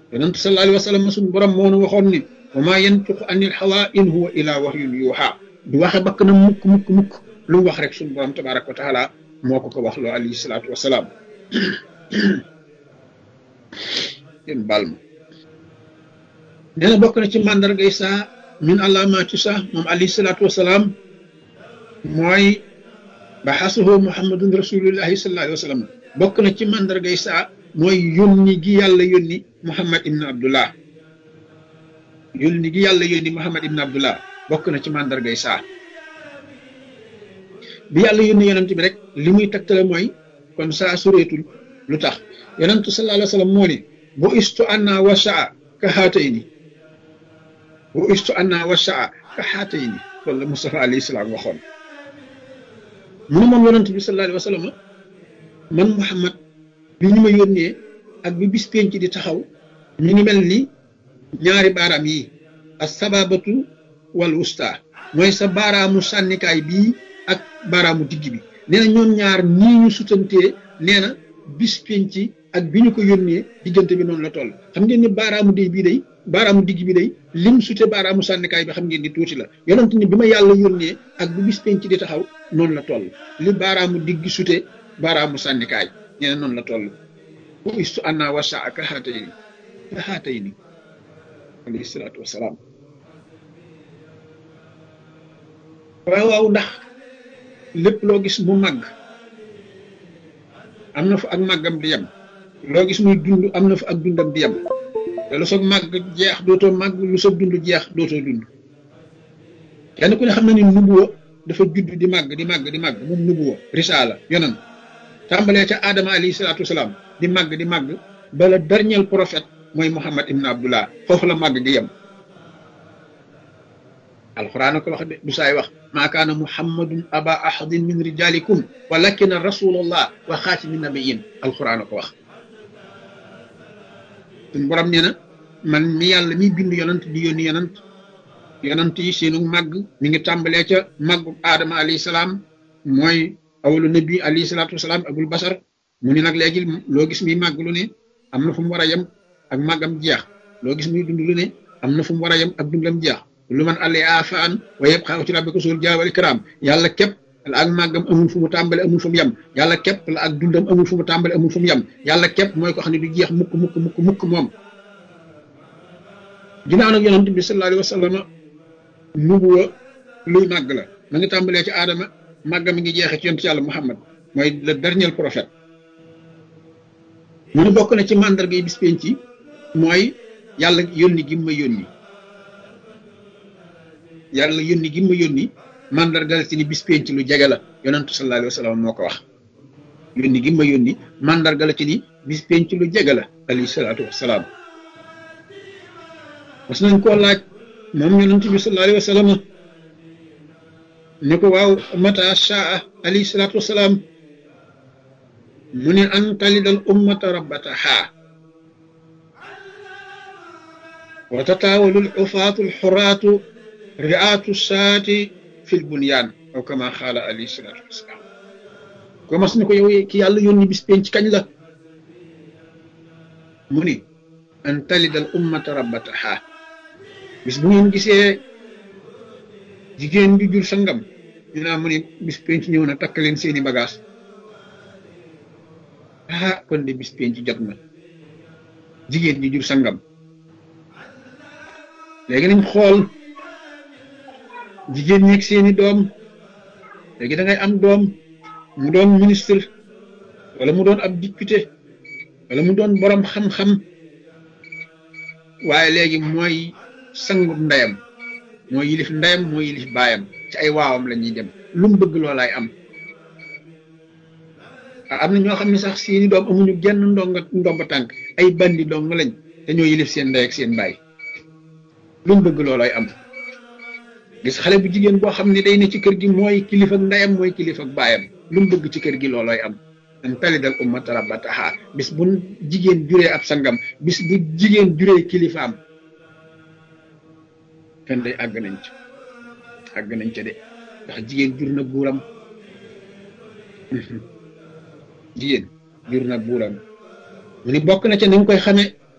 yonent sallallahu alayhi wa sallam suñu borom moo nu waxoon ni wa maa yantiqu anil hawaa in huwa illaa wahyun yuuhaa du waxe bakk na mukk mukk mukk lu mu wax rek suñu borom tabaaraka wa taala moo ko ko wax loo alayhi salaatu wa salaam yéen baal ma nee na bokk na ci màndargay saa min alaamaati saa moom alayhi salaatu wa salaam mooy baxasuhu muhammadun rasulullahi sallallahu alayhi wa sallam bokk na ci màndargay saa mooy yónni gi yàlla yónni muhammad ibn abdullah yónni gi yàlla yónni muhammad ibn abdullah bokk na ci màndargay saa bi yàlla yónni yonent bi rek li muy tegtale mooy kon saa sureetul lu tax yonentu sallallahu alayhi wa sallam moo ni bu istu anna wa saa ka xaatayni bu istu anna wa saa ka xaatayni loolu la Mustafa alayhi salaam waxoon mu ne moom yonent bi sallallahu alayhi wa sallam man Muhammad bi ñu ma yónnee ak bi bis penc di taxaw ñu ngi mel ni ñaari baaraam yi as sababatu wal wusta mooy sa baaraamu sànnikaay bii ak baaraamu digg bi nee na ñoom ñaar nii ñu sutantee nee na bis penc ak bi ñu ko yónnee diggante bi noonu la toll xam ngeen ni baaraamu day bii day baaraamu digg bi day lim sute baaraamu sànnikaay bi xam ngeen ni tuuti la yonent ni bi ma yàlla yónnee ak bi bis penc di taxaw noonu la toll li baaraamu digg sute baaraamu sànnikaay nee na noonu la toll bu istu anna wasa ak xaatay ni ka xaatay ni alayhi salaatu wasalaam waaw waaw ndax lépp loo gis mu màgg am na fa ak màggam di yem loo gis muy dund am na fa ak dundam di yem te lu soog màgg jeex dootoo màgg lu soog dund jeex dootoo dund kenn ku ne xam na ni nubuwa dafa judd di màgg di màgg di màgg moom nubuwa risaala yonan tàmbalee ca Adama alayhi salaatu wasalaam di màgg di màgg ba le dernier prophète mooy Muhammad ibn Abdullah foofu la màgg di yem alquran ko wax de du saay wax maa kaana muhammadun aba ahadin min rijalikum walakin rasulullah wa xaatimi nabiyin alquran ko wax suñ borom nee na man mi yàlla mi bind yonant di yónni yonant yonant yi seenu màgg mi ngi tàmbalee ca màggu aadama alayhi salaam mooy awalu nabi alayhi salaatu wasalaam abul basar mu ni nag léegi loo gis muy màgg lu ne am na fu mu war a yem ak màggam jeex loo gis muy dund lu ne am na fu mu war a yem ak dundam jeex lu man àllee afaan waaye yëpp xaw ci rabbika suul jaal wal ikram yàlla képp la ak màggam amul fu mu tàmbale amul fu mu yem yàlla képp la ak dundam amul fu mu tàmbale amul fu mu yem yàlla képp mooy ko xam ne du jeex mukk mukk mukk mukk moom ginnaaw nag yonent bi sallallahu alayhi wa sallam nubuwa luy màgg la ma ngi tàmbalee ci aadama màggam mi ngi jeexee ci yonent yàlla muhammad mooy le dernier prophète mu ne bokk na ci màndarga yi bis penc ci mooy yàlla yónni gi ma yónni yàlla yónni gi ma yónni mandargal ci ni bis penc lu jege la yonentu sallallahu alayhi wa sallam moo ko wax yónni gi ma yónni mandargal ci ni bis penc lu jege la alayhi salaatu wasalaam mas nañ koo laaj moom yonent bi sallallahu alayhi wa sallam ne ko waaw mata shaa alayhi salaatu wasalaam mu ne an talidal ummata rabbataha wa tataawalul ufaatul xuraatu ri'aatu saati fil bunyaan aw kama xaala alayhi salaatu wasalaam ko mas ni ko yow ki yàlla yónni bis penc kañ la mu ni an talidal ummata rabbataha bis bu ngeen gisee jigéen bi jur sangam ñu naa mu ni bis penc ñëw na takk leen seeni bagage ah kon de bis penc jot na jigéen ji jur sangam léegi nañ xool jigéen ñeeg seeni doom léegi da ngay am doom mu doon ministre wala mu doon ab député wala mu doon borom xam-xam waaye léegi mooy sangu ndeyam mooy yilif ndeyam mooy yilif baayam ci ay waawam la ñuy dem lu mu bëgg loolaay am ah am na ñoo xam ne sax seeni doom amuñu genn ndonga ndomba tànk ay bandi dong lañ te ñoo yilif seen ndey ak seen baay lu mu bëgg loolaay am gis xale bu jigéen boo xam ne day ne ci kër gi mooy kilifa ak ndeyam mooy kilifa ak baayam lu mu bëgg ci kër gi loolooy am an talidal ummata rabbataha bis bu jigéen juree ab sangam bis bu jigéen juree kilifaam kenn day àgg nañ ci àgg nañ ca de ndax jigéen jur na buuram jigéen jur na buuram mu ni bokk na ca ni nga koy xamee